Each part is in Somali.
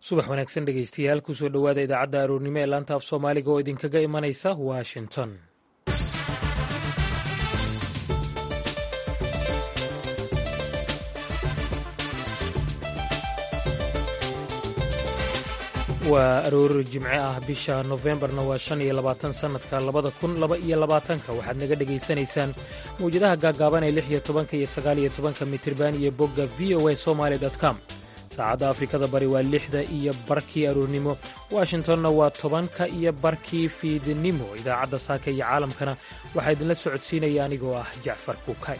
subax wanaagsan dhegeystayaal kusoo dhowaada idaacadda aroornimo ee laanta af soomaaliga oo idinkaga imanaysa washington waa aroor jimce ah bisha nofembarna waa shan iyo labaatan sannadka labada kun laba iyo labaatanka waxaad naga dhegaysanaysaan mawjadaha gaaggaaban ee lix iyo tobanka iyo sagaal iyo tobanka mitirban iyo bogga v o a somaali com saacadda afrikada bari waa lixda iyo barkii aroornimo washingtonna waa tobanka iyo barkii fiidnimo idaacadda saaka iyo caalamkana waxaa idinla socodsiinaya anigoo ah jacfar kuukay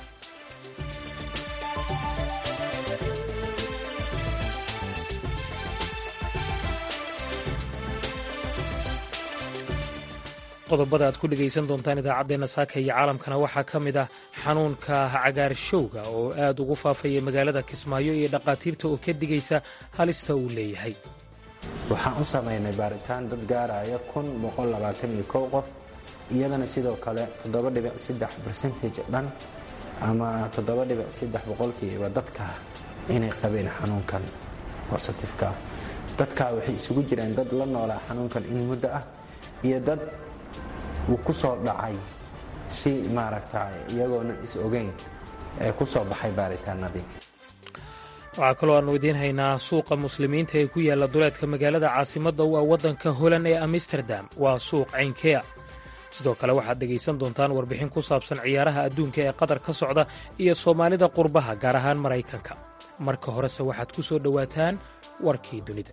qodobada aad ku dhegaysan doontaan idaacaddeenna saaka iyo caalamkana waxaa ka mid ah xanuunka cagaarshowga oo aad ugu faafaya magaalada kismaayo iyo dhaqaatiirta oo ka digaysa halista uu leeyahay waxaan u samaynay baaritaan dad gaaraya qof iyadana sidoo kale bercentage dhan ama boqolkiiba dadka inay qabeen xanuunkan bositifka dadkaa waxay isugu jireen dad la noolaa xanuunkan in muddo ah iyo dad uu ku soo dhacay si maaragta iyagoonan is ogeyn ee ku soo baxay baaritaanadii waxaa kaloo aannu idiin haynaa suuqa muslimiinta ee ku yaalla duleedka magaalada caasimadda u ah waddanka holan ee amsterdam waa suuq caynkea sidoo kale waxaad dhegaysan doontaan warbixin ku saabsan ciyaaraha adduunka ee qatar ka socda iyo soomaalida qurbaha gaar ahaan maraykanka marka horese waxaad ku soo dhowaataan warkii dunida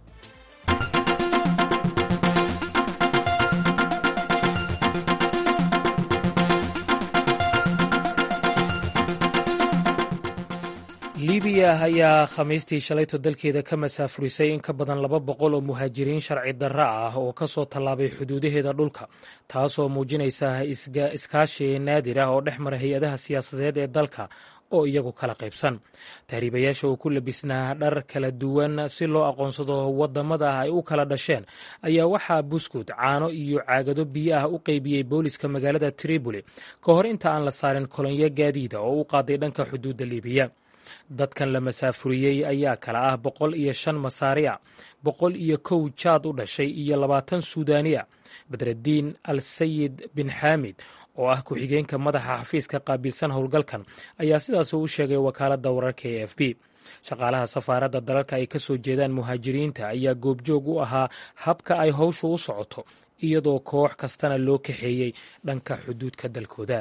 libiya ayaa khamiistii shalayto dalkeeda ka masaafurisay in ka badan laba boqol oo muhaajiriin sharci darra ah oo ka soo tallaabay xuduudaheeda dhulka taasoo muujinaysa iskaashi naadir ah oo dhex mara hay-adaha siyaasadeed ee dalka oo iyagu kala qaybsan tahriibayaasha oo ku labisnaa dhar kala duwan si loo aqoonsado wadamada ay u kala dhasheen ayaa waxaa buskud caano iyo caagado biyo ah u qeybiyey booliska magaalada tripoli ka hor inta aan la saarin kolonyo gaadiida oo u qaaday dhanka xuduudda libiya dadkan la masaafuriyey ayaa kala ah boqol iyo shan masaari a boqol iyo kow jaad u dhashay iyo labaatan suudaani a badraddiin al sayid bin xaamid oo ah ku-xigeenka madaxa xafiiska qaabilsan howlgalkan ayaa sidaas u sheegay wakaaladda wararka e f b shaqaalaha safaaradda dalalka ay ka soo jeedaan muhaajiriinta ayaa goobjoog u ahaa habka ay howshu u socoto iyadoo koox kastana loo kaxeeyey dhanka xuduudka dalkooda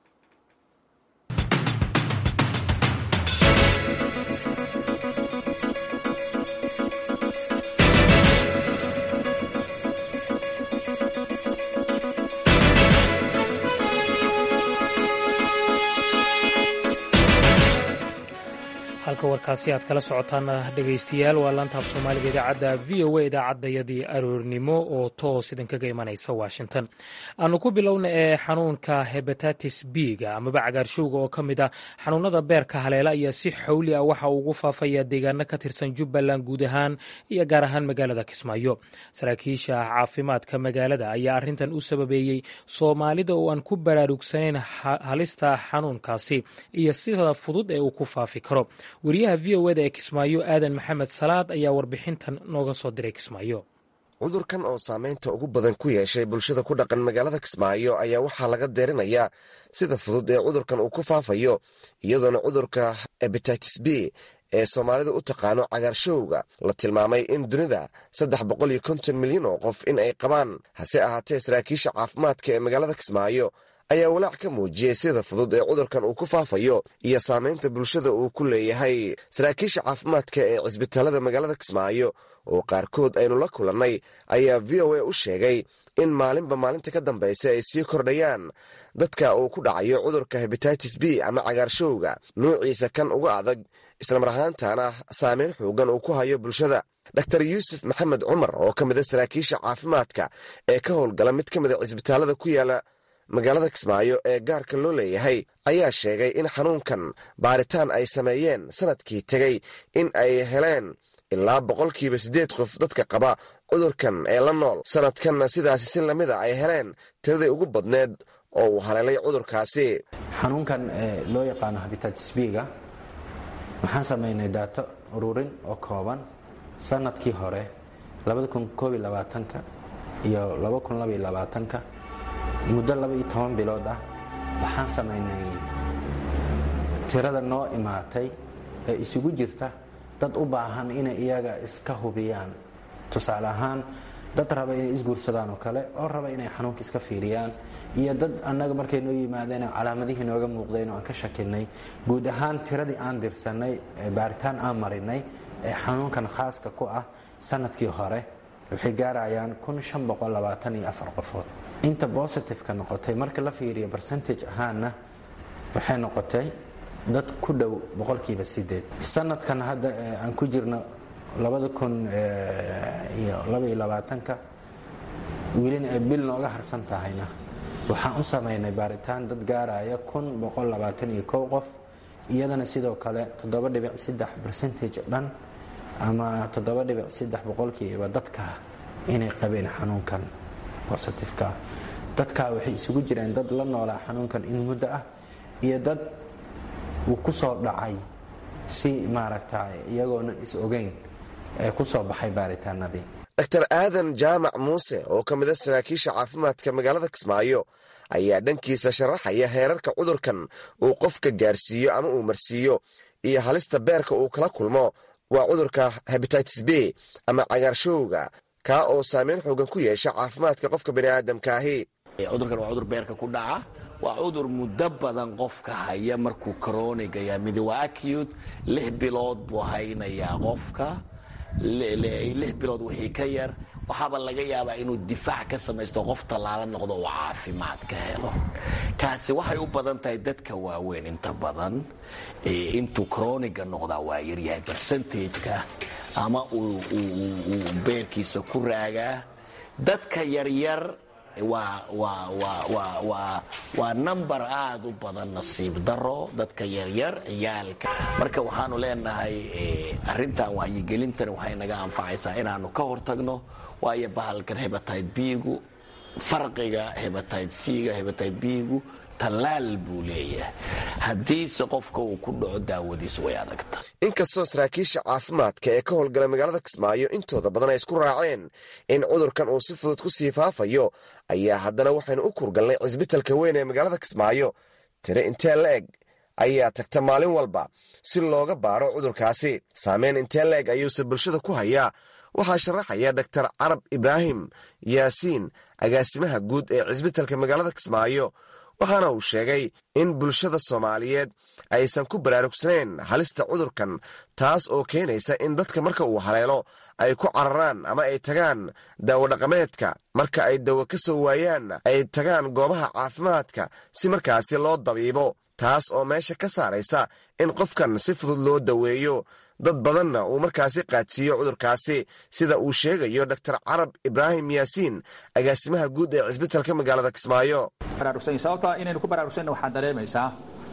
halka warkaasi aad kala socotaan dhegaystayaal waa laantaaf soomaaliga idaacadda v o a idaacaddayadii aroornimo oo toos idinkaga imanaysa washington aanu ku bilowna ee xanuunka hebatatis b-ga amaba cagaarshowga oo ka mid ah xanuunada beerka haleela ayaa si xawli ah waxa uu ugu faafaya deegaano ka tirsan jubbaland guud ahaan iyo gaar ahaan magaalada kismaayo saraakiisha caafimaadka magaalada ayaa arrintan u sababeeyey soomaalida oo aan ku baraarugsanayn halista xanuunkaasi iyo sida fudud ee uu ku faafi karo wariyaha v o eda ee kismaayo aadan maxamed salaad ayaa warbixintan nooga soo diray kismaayo cudurkan oo saamaynta ugu badan ku yeeshay bulshada ku dhaqan magaalada kismaayo ayaa waxaa laga deerinayaa sida fudud ee cudurkan uu ku faafayo iyadoona cudurka ebatitis b ee soomaalida u taqaano cagaarshowga la tilmaamay in dunida saddex boqol iyo konton milyan oo qof in ay qabaan hase ahaatee saraakiisha caafimaadka ee magaalada kismaayo ayaa walaac ka muujiyey sida fudud ee cudurkan uu ku faafayo iyo saamaynta bulshada uu ku leeyahay saraakiisha caafimaadka ee cisbitaalada magaalada kismaayo oo qaarkood aynu la kulannay ayaa v o a u sheegay in maalinba maalinta ka dambaysa ay sii kordhayaan dadka uu ku dhacayo cudurka hebatitis b ama cagaarshowga nuuciisa kan uga adag islamar ahaantana saameyn xoogan uu ku hayo bulshada dor yuusuf maxamed cumar oo ka mida saraakiisha caafimaadka ee ka howlgala mid ka mida cisbitaalada ku yaala magaalada kismaayo ee gaarka loo leeyahay ayaa sheegay in xanuunkan baaritaan ay sameeyeen sanadkii tegey in ay heleen ilaa boqolkiiba siddeed qof dadka qaba cudurkan ee la nool sanadkanna sidaasi si lamida ay heleen tiradii ugu badneed oo uu haleelay cudurkaasi xanuunkan loo yaqaano habitatis b-ga waxaan samaynay daato ururin oo kooban sanadkii hore ka iyo ka muddo labaiyo toban bilood ah waxaan samaynay tirada noo imaatay ee isugu jirta dad u baahan inay iyaga iska hubiyaan tusaale ahaan dad raba inay isguursadaan oo kale oo raba inay xanuunka iska fiiriyaan iyo dad annaga markay noo yimaadeen calaamadihii nooga muuqdeen oo aan ka shakinay guud ahaan tiradii aan dirsanay baaritaan aan marinay ee xanuunkan khaaska ku ah sanadkii hore waxay gaarayaan qofood inta bositifeka noqotay marka la fiiriyo bercentage ahaanna waxay noqotay dad ku dhow boqolkiiba sideed sanadkan hadda aan ku jirno ka welina ay bil nooga harsan tahayna waxaan u samaynay baaritaan dad gaaraya qof iyadana sidoo kale bercentage dhan ama boqolkiiba dadka inay qabeen xanuunkan bositifeka dadka waxay isugu jireen dad la noolaa xanuunkan in muddo ah iyo dad uu ku soo dhacay si maaragta iyagoonan is ogeyn ee ku soo baxay baaritaanadii dr aadan jaamac muuse oo ka mid a saraakiisha caafimaadka magaalada kismaayo ayaa dhankiisa sharaxaya heerarka cudurkan uu qofka gaarsiiyo ama uu marsiiyo iyo halista beerka uu kala kulmo waa cudurka hebatitis b ama cagaarshowga kaa oo saameyn xoogan ku yeesha caafimaadka qofka baniaadamkaahi cudurkan waa cudur beerka ku dhaca waa cudur muddo badan qofka haya markuu koronigayaa midi waa acute lix bilood buu haynayaa qofka lix bilood wixii ka yar waxaaba laga yaabaa inuu difaac ka samaysto qof tallaala noqdo oo caafimaad ka helo kaasi waxay u badan tahay dadka waaweyn inta badan intuu kroniga noqdaa waa yaryahay bercentageka ama uu beerkiisa ku raagaa dadka yaryar waa number aad u badan nasiib daro dadka yaryar ciyaalka marka waxaanu leenahay arintan wacyigelintan waxay naga anfacaysaa inaanu ka hortagno waayo bahalkan hebatayd biigu farqiga hebatayd c-ga hebatayd biigu tallaal buu leeyahay haddiise qofka uu ku dhaco daawadiisu way adagta inkastoo saraakiisha caafimaadka ee ka howlgala magaalada kismaayo intooda badan ay isku raaceen in cudurkan uu si fudud ku sii faafayo ayaa haddana waxaynu u kurgalnay cisbitalka weyn ee magaalada kismaayo tire intee la-eg ayaa tagta maalin walba si looga baaro cudurkaasi saameyn intee la-eg ayuuse bulshada ku hayaa waxaa sharaxaya doktar carab ibraahim yaasiin agaasimaha guud ee cisbitalka magaalada kismaayo waxaana uu sheegay in bulshada soomaaliyeed aysan ku baraarugsanayn halista cudurkan taas oo keenaysa in dadka marka uu haleelo ay ku cararaan ama ay tagaan daawadhaqameedka marka ay dawo ka soo waayaan ay tagaan goobaha caafimaadka si markaasi loo dabiibo taas oo meesha ka saaraysa in qofkan si fudud loo daweeyo dad badanna uu markaasi qaadsiiyo cudurkaasi sida uu sheegayo doktor carab ibraahim yaasiin agaasimaha guud ee cisbitalka magaalada kismaayo sababta inaynu ku baraarugsanna waxaad dareemaysaa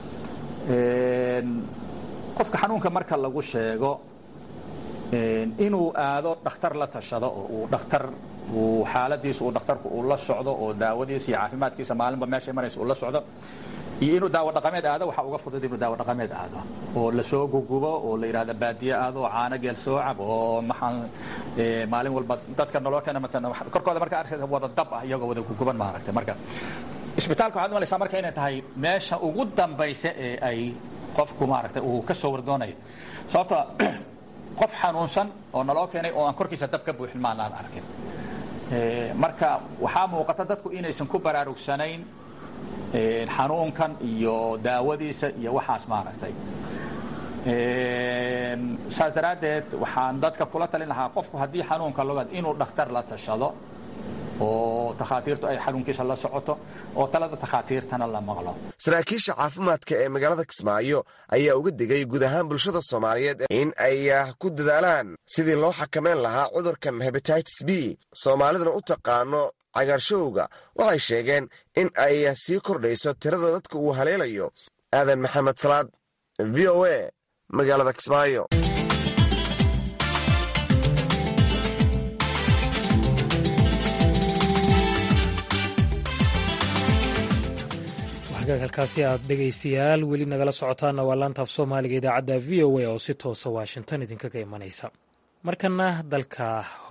qofka xanuunka marka lagu sheego inuu aado dhakhtar la tashado oo uu dhakhtar uu xaaladiisa uu dhakhtarku uu la socdo oo daawadiisa iyo caafimaadkiisa maalinba meeshay maraysa uu la socdo iyo inuu daawo dhaqameed aado waxaa uga fudud inuu daawo dhaqameed aado oo lasoo gugubo oo la yidhahda baadiye aado oo caano geel soo cab oo maxaan maalin walba dadka nolol keena matan korkooda marka arkaysa wada dab ah iyagoo wada guguban maaragtay marka isbitaalka waxaad malaysaa marka inay tahay meesha ugu dambaysa ee ay qofku maaragtay uu ka soo wardoonayo sababta qof xanuunsan oo naloo keenay oo aan korkiisa dab ka buuxin maanaan arkin marka waxaa muuqata dadku inaysan ku baraarugsanayn xanuunkan iyo daawadiisa iyo waxaas maaragtay saas daraaddeed waxaan dadka kula talin lahaa qofku haddii xanuunka logaad inuu dhakhtar la tashado oo takhaatiirtu ay xanuunkiisa la socoto oo talada takhaatiirtana la maqlo saraakiisha caafimaadka ee magaalada kismaayo ayaa uga digay guud ahaan bulshada soomaaliyeed in ay ku dadaalaan sidii loo xakameyn lahaa cudurkan hebatitis b soomaaliduna u taqaano cagaarshowga waxay sheegeen in ay sii kordhayso tirada dadka uu haleelayo aadan maxamed salaad v o a magaalada kismaayo halkaasi aad dhegaystayaal weli nagala socotaana waa laantaaf soomaaliga idaacadda v o a oo si toosa washington idinkaga imanaysa markana dalka hole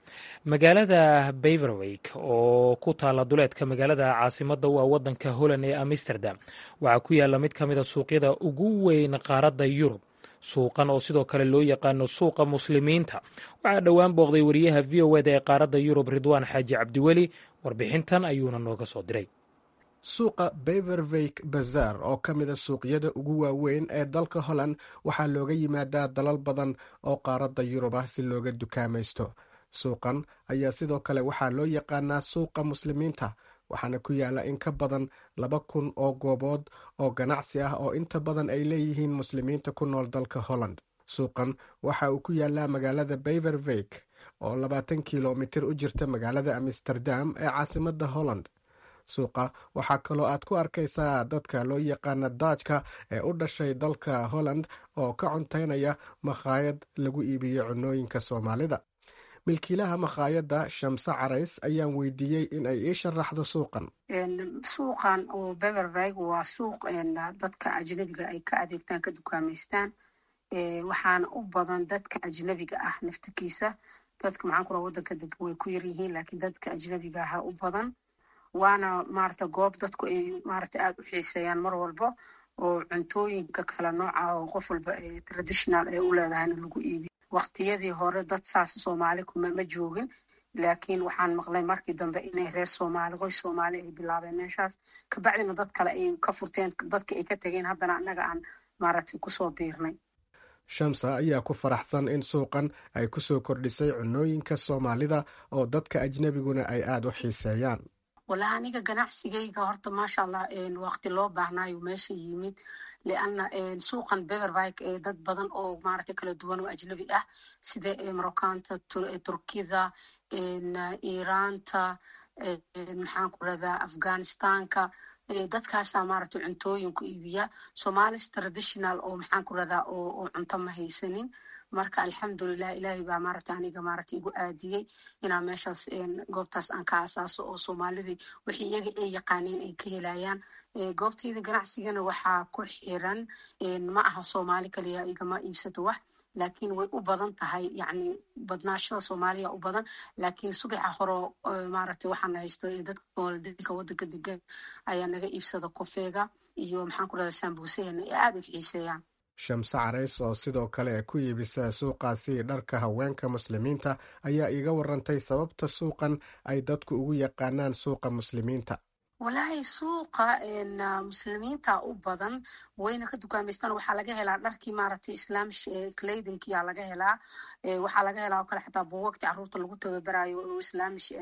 magaalada beverweyk oo ku taala duleedka magaalada caasimadda u ah waddanka holland ee amsterdam waxaa ku yaalla mid ka mida suuqyada ugu weyn qaaradda yurub suuqan oo sidoo kale loo yaqaano suuqa muslimiinta waxaa dhowaan booqday wariyaha v o eda ee qaaradda yurub ridwaan xaaji cabdiweli warbixintan ayuuna nooga soo diray suuqa beverveyk bazar oo ka mida suuqyada ugu waaweyn ee dalka holland waxaa looga yimaadaa dalal badan oo qaaradda yurub ah si looga dukaamaysto suuqan ayaa sidoo kale waxaa loo yaqaanaa suuqa muslimiinta waxaana ku yaala in ka badan laba kun oo goobood oo ganacsi ah oo inta badan ay leeyihiin muslimiinta ku nool dalka holland suuqan waxa uu ku yaalaa magaalada beverveyk oo labaatan kilomitir u jirta magaalada amsterdam ee caasimadda holland suuqa waxaa kaloo aad ku arkaysaa dadka loo yaqaana daajka ee u dhashay dalka holland oo ka cuntaynaya makhaayad lagu iibiyo cunooyinka soomaalida milkiilaha makhaayadda shamse carays ayaan weydiiyey in ay ii sharaxdo suuqan suuqan oo bevervig waa suuq dadka ajnabiga ay ka adeegtaan ka dukaamaystaan waxaana u badan dadka ajnabiga ah naftikiisa dadka maxaan ku raa wadanka deg way ku yar yihiin laakiin dadka ajnabiga aha u badan waana maarata goob dadku ay maarata aada u xiiseeyaan mar walba oo cuntooyinka kala nooca oo qof walba traditional ay u leedahayna lagu iibiyo waqtiyadii hore dad saas soomaali kuma ma joogin laakiin waxaan maqlay markii dambe inay reer soomaali qoys soomaali ay bilaabeen meeshaas kabacdina dad kale ay ka furteen dadka ay ka tegeen haddana annaga aan maaragtay kusoo biirnay shamsa ayaa ku faraxsan in suuqan ay kusoo kordhisay cunooyinka soomaalida oo dadka ajnabiguna ay aada u xiiseeyaan wallahi aniga ganacsigayga horta maasha allah waqti loo baahnaayo meesha yimid lianna suuqan bevervik ee dad badan oo maaragtay kala duwan oo ajnabi ah sida marokanta turkida iiraanta maxaan ku radaa afghanistanka dadkaasaa maaragtay cuntooyinku iibiya somalis traditional oo maxaan ku radaa oo cunto ma haysanin marka alxamdulilah ilaahay baa maaragta aniga maaragta igu aadiyey inaan meeshaas goobtaas aan ka asaaso oo soomaalidii wixii iyaga ay yaqaaneen ay ka helayaan goobtayda ganacsigana waxaa ku xiran ma aha soomaali kaliya igama iibsato wax laakiin way u badan tahay yacni badnaashada soomaaliya u badan laakiin subaxa horo maaragtay waxaan haysto dadka waladinka wadanka degan ayaa naga iibsada kofeega iyo maxaan ku rahda sambuusaheena ee aada u xiiseeyaan shamse carays oo sidoo kale ku iibisa suuqaasi dharka haweenka muslimiinta ayaa iiga warantay sababta suuqan ay dadku ugu yaqaanaan suuqa muslimiinta wallaahi suuqa muslimiinta u badan wayna ka dukaamaystaan waxaa laga helaa dharkii maaragtay islaamish cladinkia laga helaa waxaa laga helaa oo kale xataa buugagti caruurta lagu tababarayo oo islaamish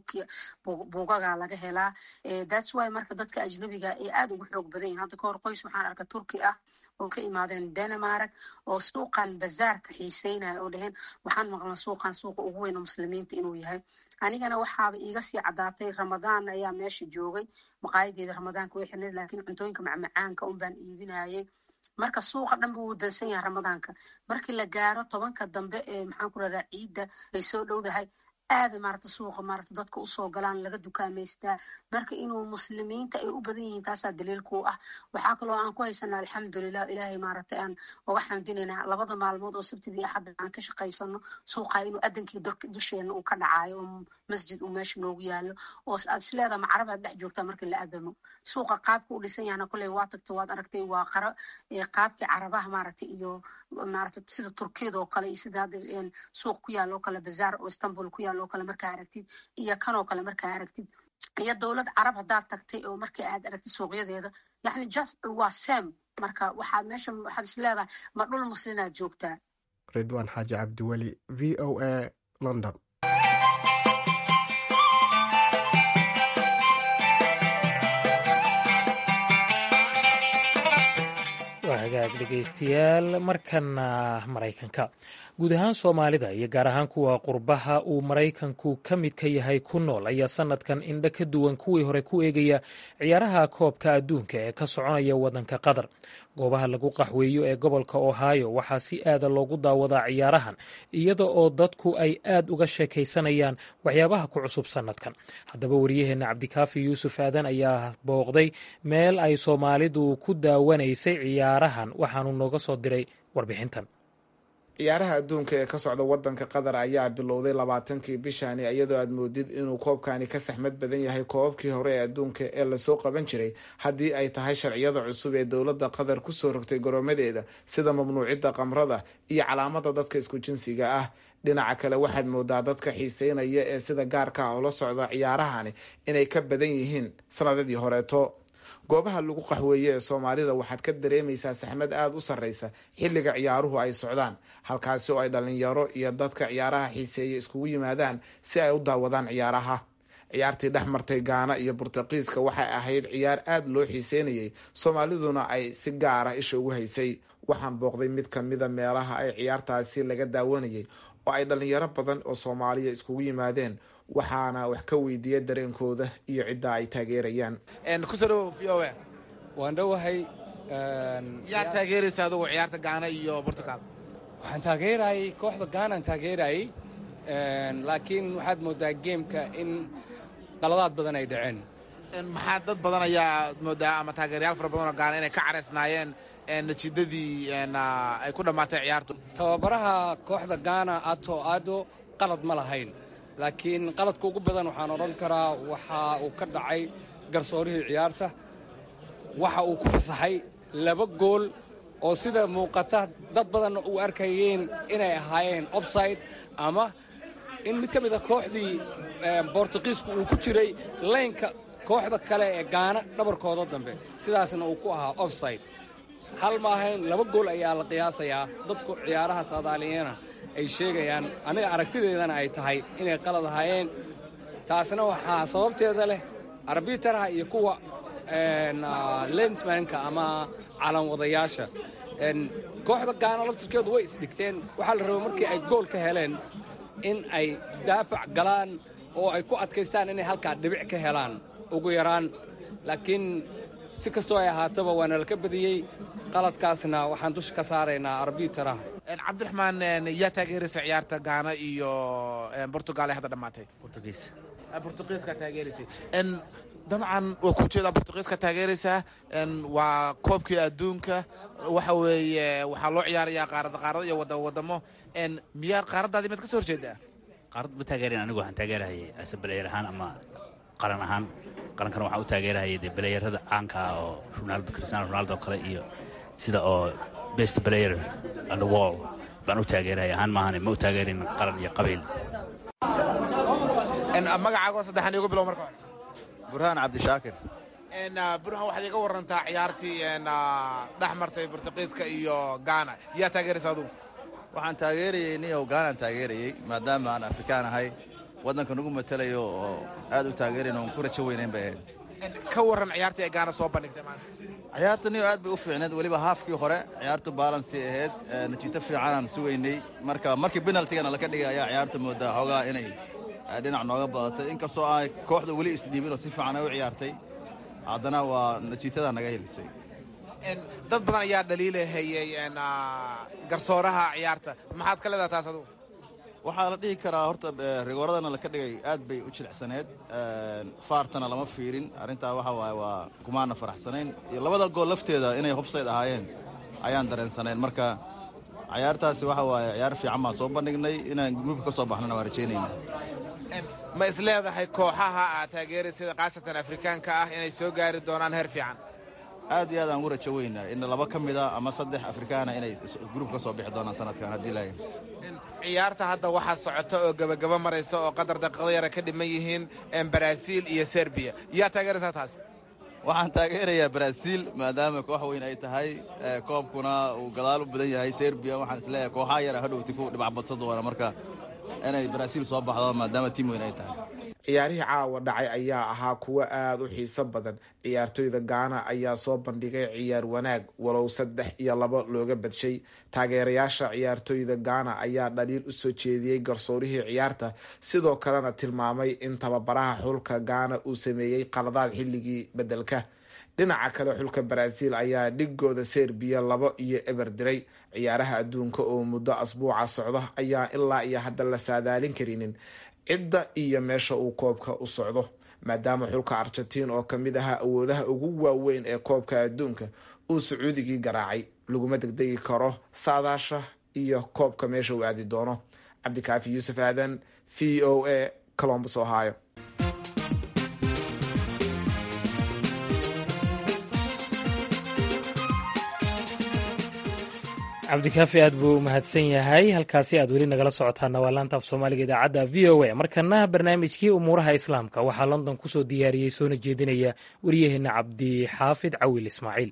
buugaga laga helaa thats why marka dadka ajnabiga ay aada ugu xoog badan yihin hadda kahor qoys waxaan arka turki ah oo ka imaadeen denmark oo suuqan bazaarka xiiseynaya oo dheheen waxaan maqlan suuqan suuqa ugu weyna muslimiinta inuu yahay anigana waxaaba iiga sii caddaatay ramadaan ayaa meesha joogay maqaayadeeda ramadaanka way xirneed laakiin cuntooyinka macmacaanka un baan iibinayay marka suuqa dhan buu dansan yahay ramadaanka markii la gaaro tobanka dambe ee maxaan ku radaa ciidda ay soo dhowdahay aada maarata suuqa maarata dadka usoo galaan laga dukaamaystaa marka inuu muslimiinta ay u badan yihiin taasaa daliilku ah waxaa kaloo aan ku haysanaa alxamdulilah ilaahay maaragtay aan uga xamdinaynaa labada maalmood oo sabtidii axadda aan ka shaqaysano suuqa inuu adankii dusheena uu ka dhacayo oo masjid uu meesha noogu yaalo oo aad isleedaha macarab aad dhex joogtaa markii la adamo suuqa qaabka u dhisan yahna kolley waa tagtay waad aragtay waa qara qaabkii carabaha maaragtay iyo maaragtay sida turkiyada oo kale iyo sida hadda suuq ku yaalo oo kale bazaar oo istanbul ku yaalo oo kale markaa aragtid iyo kanoo kale markaa aragtid iyo dowlad carab haddaad tagtay oo markii aad aragtid suuqyadeeda yacni just waa sam marka waxaad meesha waxaad is leedahay ma dhul muslinaad joogtaa ridwaan xaaji cabdiweli v o a london waa hagaag dhegaystayaal markana maraykanka guud ahaan soomaalida iyo gaar ahaan kuwa qurbaha uu maraykanku ka mid ka yahay ku nool ayaa sanadkan indho ka duwan kuwii hore ku eegaya ciyaaraha koobka adduunka ee ka soconaya waddanka qatar goobaha lagu qaxweeyo ee gobolka ohio waxaa si aada loogu daawadaa ciyaarahan iyada oo dadku ay aad uga sheekaysanayaan waxyaabaha ku cusub sanadkan haddaba wariyaheenna cabdikaafi yuusuf aadan ayaa booqday meel ay soomaalidu ku daawanaysay ciyaarahan waxaanu nooga soo diray warbixintan ciyaaraha adduunka ee ka socda wadanka qatar ayaa bilowday labaatankii bishani iyadoo aad moodid inuu koobkani ka saxmad badan yahay koobabkii hore ee adduunka ee lasoo qaban jiray haddii ay tahay sharciyada cusub ee dowladda qatar kusoo rogtay goroomadeeda sida mamnuucidda qamrada iyo calaamada dadka isku jinsiga ah dhinaca kale waxaad moodaa dadka xiiseynaya ee sida gaarka ah ula socda ciyaarahani inay ka badan yihiin sanadadii horeeto goobaha lagu qaxweeye ee soomaalida waxaad ka dareemaysaa saxmad aada u sarreysa xilliga ciyaaruhu ay socdaan halkaasi oo ay dhalinyaro iyo dadka ciyaaraha xiiseeya iskugu yimaadaan si ay u daawadaan ciyaaraha ciyaartii dhex martay gaana iyo burtuqiiska waxay ahayd ciyaar aada loo xiiseynayay soomaaliduna ay si gaara isha ugu haysay waxaan booqday mid kamida meelaha ay ciyaartaasi laga daawanayay oo ay dhalinyaro badan oo soomaaliya iskugu yimaadeen waxaana wax ka weydiiya dareenkooda iyo cidda ay taageerayaan kusoo v o waan dhowahay yaa taageeraysa adugu ciyaarta gaana iyo portugal waxaan taageerayay kooxda gaanaan taageerayay laakiin waxaad moodaa geemka in qaladaad badan ay dhaceen maxaa dad badan ayaa moodaa ama taageerayaal fara badan oo gaana inay ka caraysnaayeen natiijadii ay ku dhammaatay ciyaartu tababaraha kooxda gaana ato ado qalad ma lahayn laakiin qaladka ugu badan waxaan odhan karaa waxa uu ka dhacay garsoorihii ciyaarta waxa uu ku fasaxay laba gool oo sida muuqata dad badanna uu arkayeen inay ahaayeen offside ama in mid ka mid a kooxdii bortuqiisku uu ku jiray laynka kooxda kale ee gaana dhabarkooda dambe sidaasna uu ku ahaa offside hal ma ahayn laba gool ayaa la qiyaasayaa dadku ciyaaraha saadaaliyana ay sheegayaan aniga aragtideedana ay tahay inay qalad ahaayeen taasna waxaa sababteeda leh arbitaraha iyo kuwa lensmanka ama calanwadayaasha kooxda gaana laftirkeedu way isdhigteen waxaa la rabay markii ay gool ka heleen in ay daafac galaan oo ay ku adkaystaan inay halkaa dhibic ka helaan ugu yaraan laakiin si kastoo ay ahaataba waana laka badiyey qaladkaasna waxaan dusha ka saaraynaa arbitaraha cabdiraxmaan yaa taageeraysa ciyaarta gaana iyo portugal ee hadda dhammaatay burtuqiiska taageeraysay dabcan waa ku jeedaa burtuqiiska taageeraysaa waa koobkii adduunka waxa weeye waxaa loo ciyaarayaa qaarada qaarada iyo wadamo wadamo miyaa qaaradaadii maad ka soo horjeedaa qaarad ma taageerin anigu waxaan taageerahayay ase balayer ahaan ama qaran ahaan qarankana waxaan u taageerahayay dee balayerada caanka ah oo ronaldo cristiano ronaldo oo kale iyo sida oo best player on the wall baan u taageerahaya ahaan maahane ma u taageerin qaran iyo qabiil magacaago saddexan igu bilow marka hore burhaan cabdishaakir burhaan waxaad iga warantaa ciyaartii dhex martay burtuqiiska iyo gaana yaa taageeraysa adugu waxaan taageerayey niyow gaanaan taageerayey maadaama aan afrikaan ahay waddanka nagu matelayo oo aad u taageerayn oon ku rajo weynayn bay ahayd ka warran ciyaartii ay gaana soo bandhigtay maanta ciyaarta niyow aad bay u fiicneed weliba haafkii hore ciyaartu baalansi ahayd natiito fiicanaan sugaynay marka markii benaltigana laka dhigay ayaa ciyaarta moodaa xoogaa inay dhinac nooga badatay inkastoo aan kooxda weli isdhiibin oo si fiican ay u ciyaartay haddana waa natiitada naga helisay dad badan ayaa dhaliilahayey garsooraha ciyaarta maxaad ka leedaha taas adugu waxaa la dhihi karaa horta rigooradana laka dhigay aad bay u jilicsaneed faartana lama fiirin arrintaa waxa waaye waa kumaana faraxsanayn iyo labada gool lafteeda inay hofsayd ahaayeen ayaan dareensanayn marka ciyaartaasi waxa waaye ciyaar fiican baan soo bandhignay inaan gruubka ka soo baxnana waa rajaynayna ma is leedahay kooxaha aad taageeraysada khaasatan afrikaanka ah inay soo gaari doonaan heer fiican aad iyo aad aan ugu rajo weynaa in laba ka mid a ama saddex afrikaana inay gruub ka soo bixi doonaan sanadkan haddii laaga ciyaarta hadda waxaa socota oo gebagaba maraysa oo qadar daqiiqada yara ka dhiman yihiin baraaziil iyo serbiya yaa taageeraysaa taas waxaan taageerayaa baraaziil maadaama koox weyn ay tahay koobkuna uu gadaal u badan yahay serbiya waxaan isleeyahay kooxaha yara hadhowti ku dhibac badsan doona marka inay baraaziil soo baxdo maadaama tiim weyn ay tahay ciyaarihii caawa dhacay ayaa ahaa kuwo aada u xiiso badan ciyaartoyda gaana ayaa soo bandhigay ciyaar wanaag walow saddex iyo labo looga badshay taageerayaasha ciyaartoyda gaana ayaa dhaliil usoo jeediyey garsoorihii ciyaarta sidoo kalena tilmaamay in tababaraha xulka gaana uu sameeyey qaladaad xilligii bedelka dhinaca kale xulka baraaziil ayaa dhigooda serbiya labo iyo eber diray ciyaaraha adduunka oo muddo asbuuca socdo ayaa ilaa iyo hadda la saadaalin karinin cidda iyo meesha uu koobka u socdo maadaama xulka argentiin oo kamid ahaa awoodaha ugu waaweyn ee koobka adduunka uu sacuudigii garaacay laguma degdegi karo saadaasha iyo koobka meesha uu aadi doono cabdikaafi yuusuf aadan v o a colombus ohio cabdikaafi aad buu u mahadsan yahay halkaasi aad weli nagala socotaana waa laanta af soomaaliga idaacadda v o a markana barnaamijkii umuuraha islaamka waxaa london kusoo diyaariyey soona jeedinaya waryaheena cabdixaafid cawil ismaaciil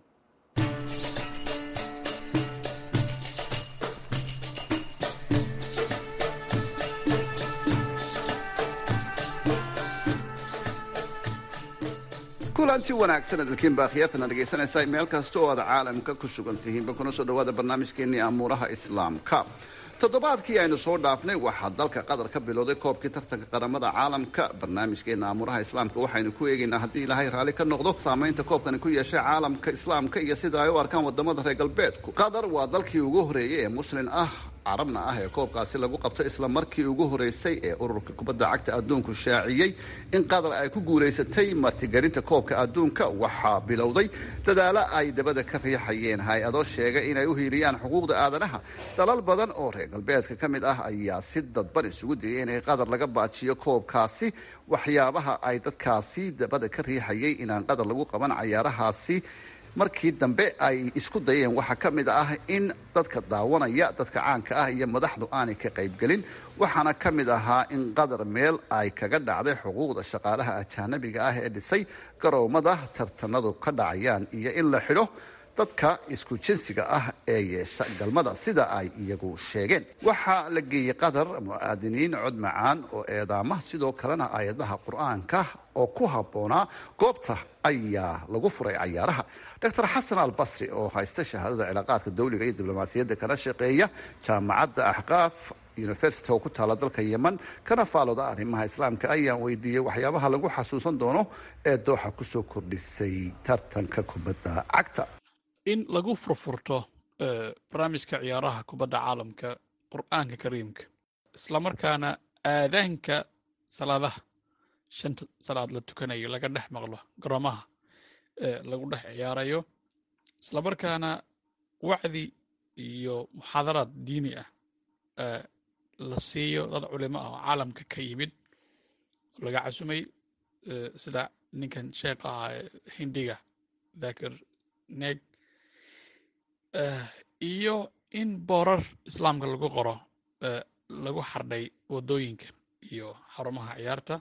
kulanti wanaagsan dalkiin baa khiyaartana dhegaysanaysaa meel kasta oo aad caalamka ku sugan tihiinba kuna soo dhawaada barnaamijkeenii amuuraha islaamka toddobaadkii aynu soo dhaafnay waxaa dalka qatar ka bilowday koobkii tartanka qaramada caalamka barnaamijkeena amuuraha islaamka waxaynu ku eegaynaa haddii ilaahay raalli ka noqdo saamaynta koobkani ku yeeshay caalamka islaamka iyo sida ay u arkaan wadamada reer galbeedku qatar waa dalkii ugu horeeyey ee muslin ah carabna ah ee koobkaasi lagu qabto isla markii ugu horeysay ee ururka kubadda cagta adduunku shaaciyey in qatar ay ku guulaysatay martigelinta koobka adduunka waxaa bilowday dadaalo ay dabada ka riixayeen hay-ado sheegay inay u hiiliyaan xuquuqda aadanaha dalal badan oo reer galbeedka ka mid ah ayaa si dadban isugu dayay inay qatar laga baajiyo koobkaasi waxyaabaha ay dadkaasi dabada ka riixayay inaan qatar lagu qaban cayaarahaasi markii dambe ay isku dayeen waxaa ka mid ah in dadka daawanaya dadka caanka ah iyo madaxdu aanay ka qaybgelin waxaana ka mid ahaa in qatar meel ay kaga dhacday xuquuqda shaqaalaha ajaanabiga ah ee dhisay garoomada tartanadu ka dhacayaan iyo in la xidho dadka isku jinsiga ah ee yeesha galmada sida ay iyagu sheegeen waxaa la geeyey qatar mu'aadiniin cod macaan oo eedaama sidoo kalena aayadaha qur-aanka oo ku habboonaa goobta ayaa lagu furay cayaaraha doctor xasan albasri oo haysta shahaadada cilaaqaadka dawliga iyo diblomaasiyadda kana shaqeeya jaamacadda axqaaf university oo ku taala dalka yeman kana faalooda arrimaha islaamka ayaan weydiiyey waxyaabaha lagu xasuusan doono ee dooxa kusoo kordhisay tartanka kubadda cagta in lagu furfurto barnaamijka ciyaaraha kubadda caalamka qur'aanka kariimka islamarkaana aadaanka salaadaha shanta salaad la tukanayo laga dhex maqlo garoomaha lagu dhex ciyaarayo islamarkaana wacdi iyo muxaadaraad diini ah la siiyo dad culimo ah oo caalamka ka yimid laga casumay sida ninkan sheekh ahaa hindiga dakir neeg iyo in boorar islaamka lagu qoro lagu xardhay waddooyinka iyo xarumaha ciyaarta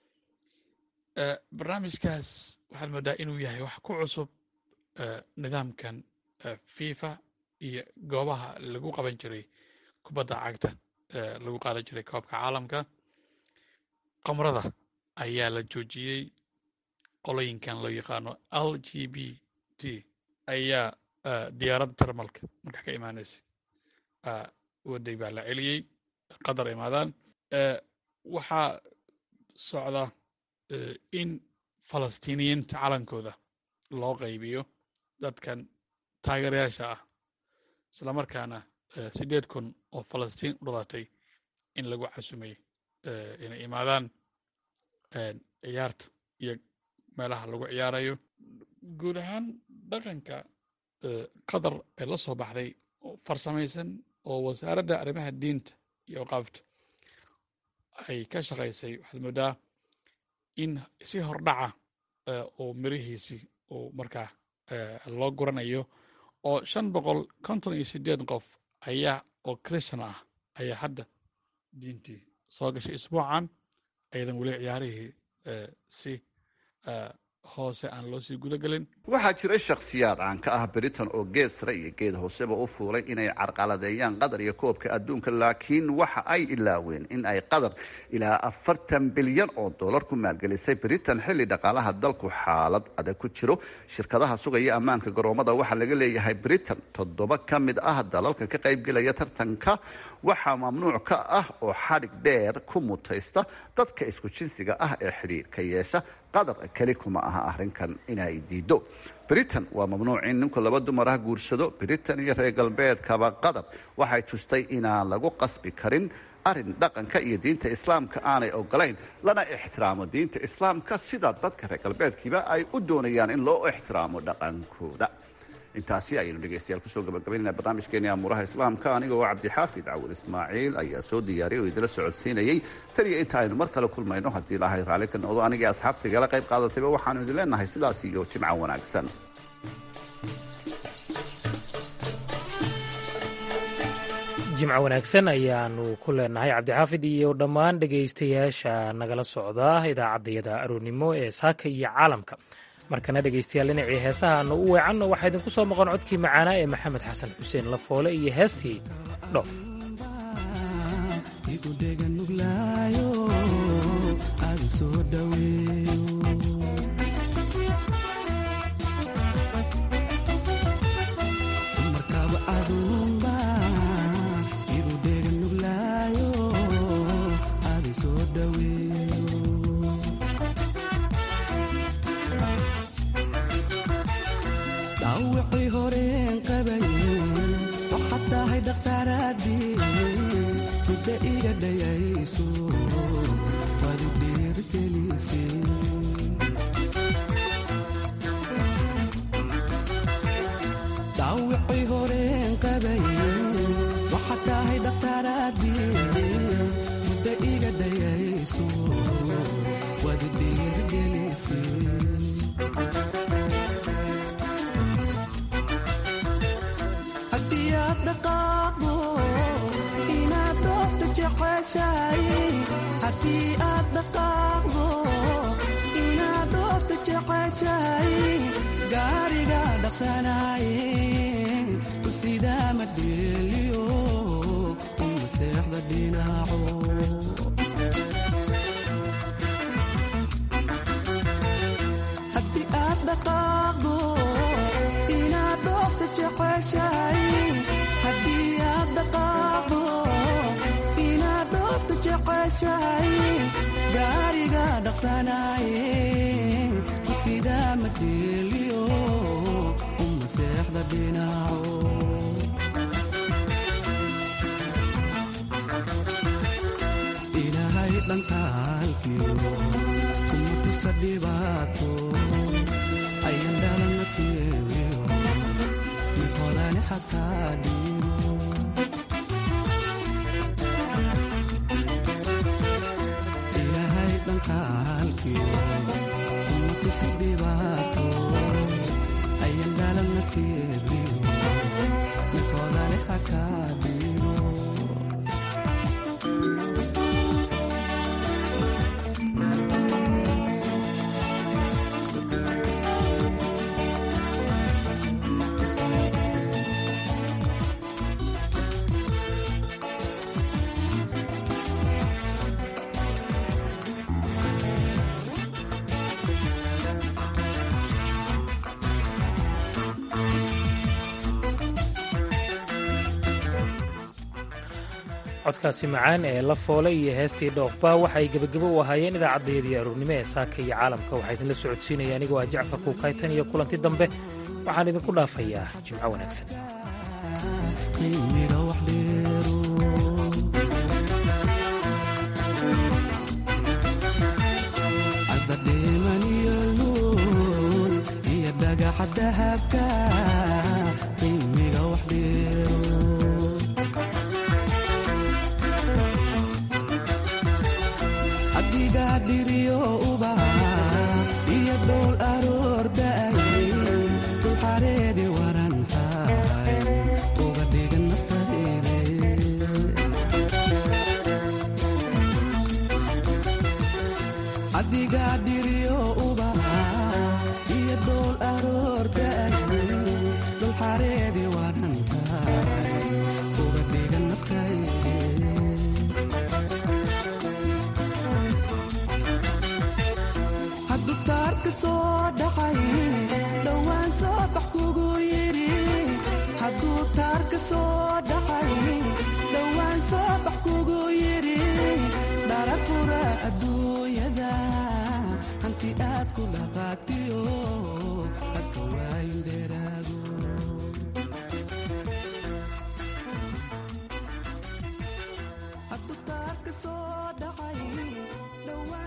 barnaamijkaas waxaad moodaa inuu yahay wax ku cusub nidaamkan fifa iyo goobaha lagu qaban jiray kubadda cagta lagu qaadan jiray koobka caalamka qamrada ayaa la joojiyey qolooyinkan loo yaqaano l g b t ayaa diyaaradda termalka marka ka imaanaysa waday baa la celiyey qatar imaadaan waxaa socda in falastiiniyiinta calankooda loo qaybiyo dadkan taageerayaasha ah isla markaana siddeed kun oo falastiin u dhalatay in lagu casumay inay imaadaan ciyaarta iyo meelaha lagu ciyaarayo guud ahaan dhaqanka qatar ee la soo baxday farsamaysan oo wasaaradda arrimaha diinta iyo awqaafta ay ka shaqaysay waxaad moodaa in si hordhaca oo mirihiisii uu markaa loo guranayo oo shan boqol konton iyo sideed qof ayaa oo christian ah ayaa hadda diintii soo gashay isbuucan ayadan weli ciyaarihii si hoose aan loo sii gudagelin waxaa jiray shakhsiyaad caan ka ah britain oo geed sare iyo geed hooseba u fuulay inay carqaladeeyaan qatar iyo koobka adduunka laakiin waxa ay ilaaween in ay qatar ilaa afartan bilyan oo dollar ku maalgelisay britain xilli dhaqaalaha dalku xaalad adag ku jiro shirkadaha sugaya ammaanka garoomada waxaa laga leeyahay britain toddoba ka mid ah dalalka ka qaybgelaya tartanka waxaa mamnuuc ka ah oo xadhig dheer ku mutaysta dadka isku jinsiga ah ee xidhiirka yeesha qatar keli kuma aha arrinkan inay diido britain waa mamnuuc in ninku laba dumar ah guursado britain iyo reer galbeedkaba qatar waxay tustay inaan lagu qasbi karin arrin dhaqanka iyo diinta islaamka aanay ogolayn lana ixtiraamo diinta islaamka sida dadka reer galbeedkiiba ay u doonayaan in loo ixtiraamo dhaqankooda intaasi ayaynu dhegeystayaal kusoo gabagabaynayna barnaamijkeeni amuuraha islaamka anigoo cabdixaafid cawil ismaaciil ayaa soo diyaariyay oo idila socodsiinayey tan iyo inta aynu mar kale kulmayno haddii ilaahay raalli ka noqdo anigii asxaabta igala qayb qaadatayba waxaanu idin leenahay sidaas iyo jimca wanaagsan jimco wanaagsan ayaanu ku leenahay cabdixaafid iyo dhammaan dhegaystayaasha nagala socda idaacaddayada aroornimo ee saaka iyo caalamka markana dhegaystayaal dhinacii heesaha aanu u weecanno waxaa idinku soo maqan codkii macaanaa ee maxamed xasan xuseen lafoole iyo heestii dhoof dhawicii horeen qabaye waxaad tahay dhakhtaaraadii mudda iga dhayayso waad i dhiirgelise dhawicii horeen qabaye waxaad tahay dhakhtaaraadii mudda iga dhayayso waad i dhiirgelise haddii aad dhaqaaqdo inaad doofta jeceshahay haddii aad dhaqaaqdo inaad doofta jeceshahay gaariga dhaqsanaaye u sidaa ma dheeliyo uma seexda dhinaco haddii aad dhaqaaqdo inaad doofta jeceshahay haddii aad dhaqaaqdo inaad doofta jeceshahay gaariga dhaqsanaaye ku sidaa ma dheeliyo uma seexda dhinaco ilaahay dhankaalkiyo kuma tusa dhibaato ayan dhalana siibiyo mid hodani xataa dhiiro ilaahay dhankaalkiyo kuma tusa dhibaato ayan dhalana siibiyo mid hodani xataa dhiiro codkaasi macaan ee la foole iyo heestii dhoofba waxay gebagabo u ahaayeen idaacaddayadii aroornimo ee saaka iyo caalamka waxaa idinla socodsiinaya anigoo ah jacfar kuukaytan iyo kulanti dambe waxaan idinku dhaafayaa jimco wanaagsan qiimiga wax dheero cadda dheeman iyo luul iyo dhagaxa dahabka qiimiga wax dheero adigaa dhiriyo uba iyo dhowl aroor da'ay dulxareedi waran tahay uga dhigan naftayde adigaa dhiriyo uba iyo dhowl aroor da'ay dulxareedi waran tahay uga dhigan naftayde hadduu taarka soo dhacay dhowaan soo bax kugu yidhi hadduu taarka soo dhacay dhowaan soo bax kugu yidhi dhara fura adduunyada hanti aad ku dhaqaatiyo